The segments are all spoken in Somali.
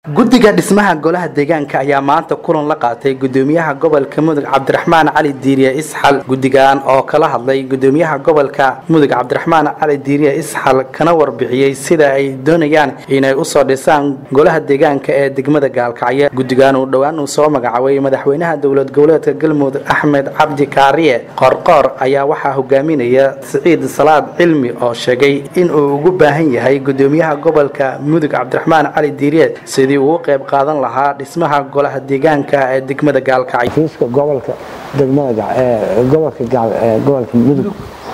guddiga dhismaha golaha deegaanka ayaa maanta kulan la qaatay gudoomiyaha gobolka mudug cabdiraxmaan cali diiriye isxal guddigan oo kala hadlay gudoomiyaha gobolka mudug cabdiraxmaan cali diiriye isxal kana warbixiyey sida ay doonayaan inay usoo dhisaan golaha deegaanka ee degmada gaalkacyo guddigan uu dhowaan uu soo magacaabay madaxweynaha dowlad goboleedka galmudug axmed cabdi kaariye qorqoor ayaa waxaa hogaaminaya siciid salaad cilmi oo sheegay in uu ugu baahan yahay gudoomiyaha gobolka mudug cabdiraxmaan cali diiriye sidii uu qayb qaadan lahaa dhismaha golaha deegaanka ee degmada gaalkacyo fiiska gobolka degmada gobolka gobolka mudug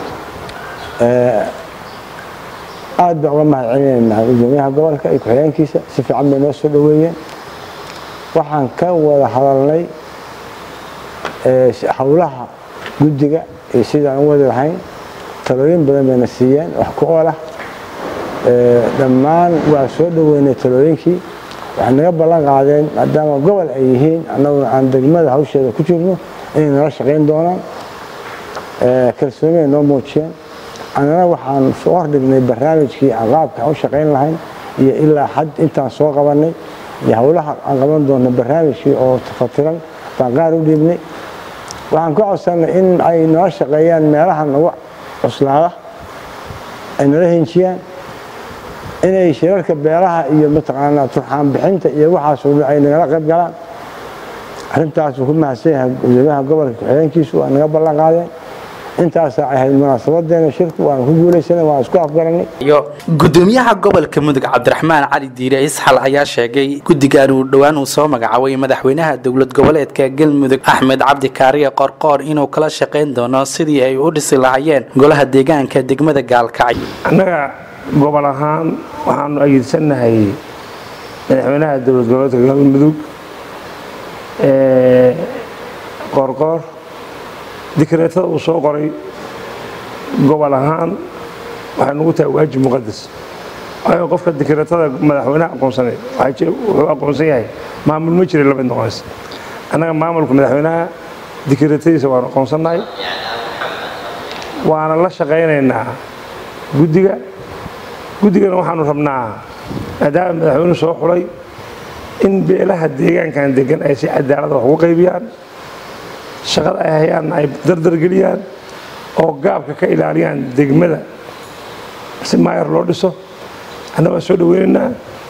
aad baan uga mahad celinaynaa gudoomiyaha gobolka iyo ku-xigeenkiisa si fiican bay noo soo dhoweeyeen waxaan ka wada hadalnay howlaha guddiga iyo sidaan u wadi lahayn talooyin badan bayna siiyeen wax ku oolah dhammaan waa soo dhoweynay talooyinkii waxay naga ballan qaadeen maadaama gobol ay yihiin annaguna aan degmada hawsheeda ku jirno inay nala shaqayn doonaan kalsooniyay noo muujiyeen annana waxaan soo hordhignay barnaamijkii aan qaabka aan u shaqayn lahayn iyo ilaa xad intaan soo qabannay iyo howlaha aan qaban doonno barnaamijkii oo tafatiran baan qaar u dhiibnay waxaan ka codsannay in ay nala shaqeeyaan meelaha nagu cuslaada ay nala hinjiyaan inay shirarka beelaha iyo mataqaanaa turxaan bixinta iyo waxaasoo dhan ay nagala qayb galaan arrintaasuu ku mahadsan yahay gudoomiyaha gobolka ku-xigeenkiisu waa naga ballan qaadeen intaasaa ahayd munaasabadeena shirku waana ku guulaysanay waan isku afgaranay iyo gudoomiyaha gobolka mudug cabdiraxmaan cali diire isxal ayaa sheegay guddigan uu dhowaan uu soo magacaabay madaxweynaha dowlad goboleedka galmudug axmed cabdi kaariye qorqoor inuu kala shaqayn doono sidii ay u dhisi lahaayeen golaha deegaanka degmada gaalkacyo annaga gobol ahaan waxaanu ayidsanahay madaxweynaha dowlad goboleedka galmudug qoorqoor dikreetada uu soo qoray gobol ahaan waxay nugu tahay waajib muqadas waayo qofka dikreetada madaxweynaha aqoonsanay wuxuu aqoonsan yahay maamul ma jira lamid noqonaysa annaga maamulka madaxweynaha dikreetadiisa waanu aqoonsannahay waana la shaqaynaynaa guddiga guddigana waxaanu rabnaa maadaama madaxweynuhu soo xulay in beelaha deegaankan degan ay si cadaalada wax ugu qaybiyaan shaqada ay hayaan ay dardargeliyaan oo gaabka ka ilaaliyaan degmada si maayar loo dhiso annaga waan soo dhaweynaynaa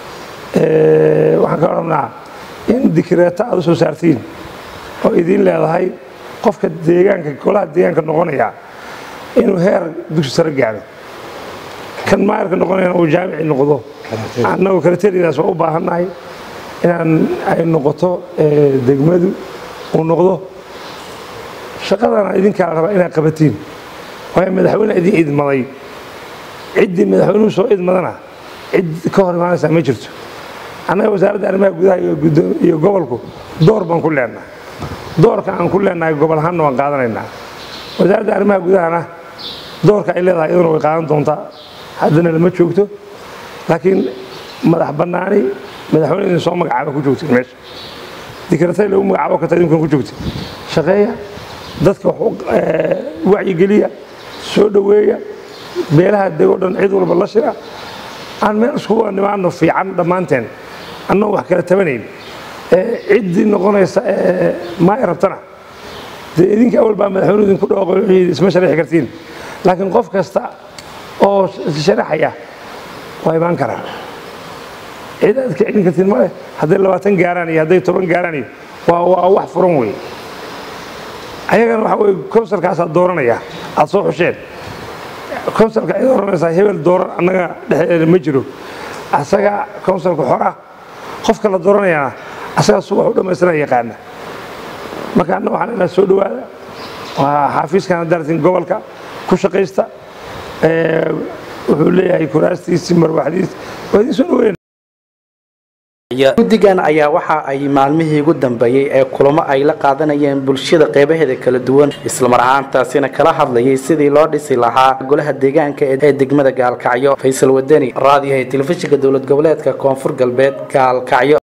waxaan ka rabnaa in dikreeto aad u soo saartiin oo idiin leedahay qofka deegaanka golaha deegaanka noqonaya inuu heer dugsi sare gaadho kan maayarka noqonayana uu jaamici noqdo annagoo karateriadaas waa u baahannahay inaan ay noqoto degmadu uu noqdo shaqadana idinkaa la rabaa inaad qabatiin waayo madaxweyne idin idmaday ciddii madaxweynuhu soo idmadana cid ka hor imaanaysaa ma jirto annaga wasaaradda arrimaha gudaha iyo gobolku door baan ku leenahay doorka aan ku leenahay gobol ahaanna waan qaadanaynaa wasaaradda arrimaha gudahana doorka ay leedahay iyaduna way qaadan doontaa haddana lama joogto laakiin madax bannaani madaxweyne idin soo magacaaba ku joogtay meesha dikratay lagu magacaabo karta idinkuna ku joogtay shaqeeya dadka wacyigeliya soo dhoweeya beelaha degoo dhan cid walba la shira aan meel iskuga nimaano fiican dhammaanteen annagoo wax kala tabanayn ciddii noqonaysa maay rabtana dee idinka awal baa madaxweyne idinku dhooqo isma sharaxi kartiin laakiin qof kasta oo sharaxaya waa imaan karaa cid aad ka celin kartiin male hadday labaatan gaaraan iyo hadday toban gaaraan iyo waa wax furan wey ayagana waxa weye konsalkaasaa dooranaya aad soo xusheen konsalka ay dooranaysaa hebel dooran annaga dhexdeeda ma jiro asaga konsalka xora qofka la dooranayana asaga su wax u dhammaystira yaqaana marka anna waxaan inaa soo dhowaada waa xaafiiskan dartin gobolka ku shaqaysta wuxuu leeyahay kuraastiisii marwaxdiis waa idin soo dhaweyn guddigan ayaa waxa ay maalmihii ugu dambeeyey ee kulamo ay la qaadanayeen bulshada qeybaheeda kala duwan islamar ahaantaasina kala hadlayay sidii loo dhisi lahaa golaha deegaanka ee degmada gaalkacyo faysal wadani raadiyaha telefishinka dowlad goboleedka koonfur galbeed gaalkacyo